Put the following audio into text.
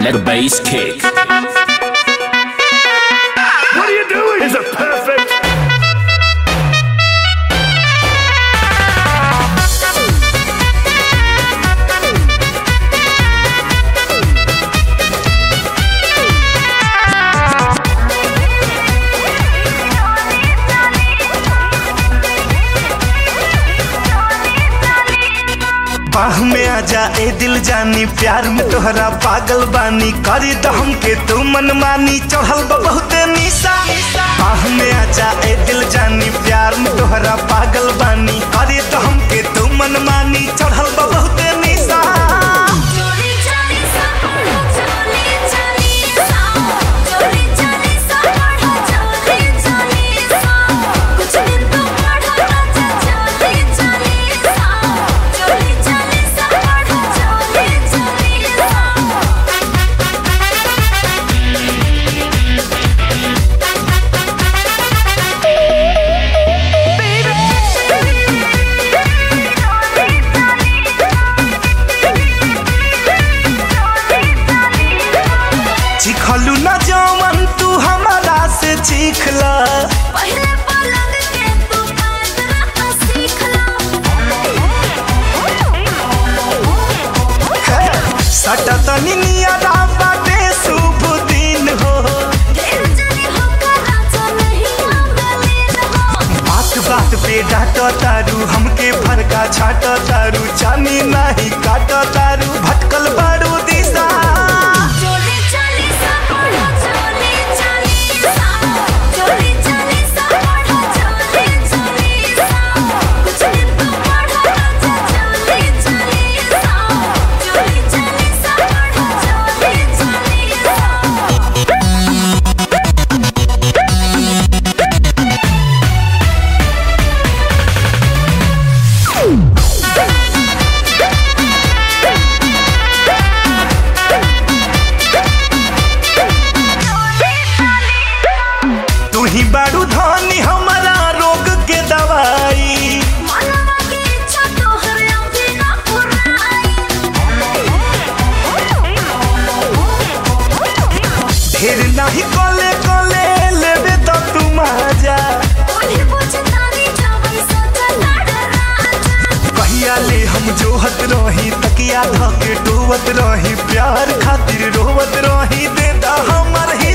Let the bass kick. What are you doing? Is it perfect? बाह में आजा ए दिल जानी प्यार में तोहरा पागल बानी करी तो हमके तू मन मानी चढ़ल बा बहुते निशा बाह में आजा ए दिल जानी प्यार में तोहरा पागल बानी करी तो हमके तू मन मानी चढ़ल बा बहुते निशा चोरी चली सा पढ़ो चोरी चली सा चोरी चली सा पढ़ो चोरी चली सा कुछ दिन तो पढ़ो राजा चोरी चली सा चोरी चली सा पढ़ो चोरी चली सा चिखलू न जवन तू हमारा से चीखला पहले पलंग के तू बात रहा सीख सटा तनी नियरा बाटे शुभ दिन हो ढेर जनी होकर राजा नहीं आंगलीन हो बात बात पे डांट तारू हमके फरका छाट तारू चानी नाही काट तारू भटकल बारू दिशा चोरी चली सा पढ़ो चोरी चली सा चोरी चली सा पढ़ो चोरी चली सा कुछ दिन तो पढ़ो राजा चोरी चली सा चोरी चली सा पढ़ो चोरी चली सा तू ही बारू धनी हमारा रोग के दवाई मनवा की इच्छा तोहर अभी ना पुराई ढेर नाही कोले कोले लेबे तो तू मजा उन्हें पूछतानी जावई सजा लड़ राजा कहिया ले हम जोहत रही तकिया धके डोवत रही प्यार खातिर रोवत रही दे दा हमर ही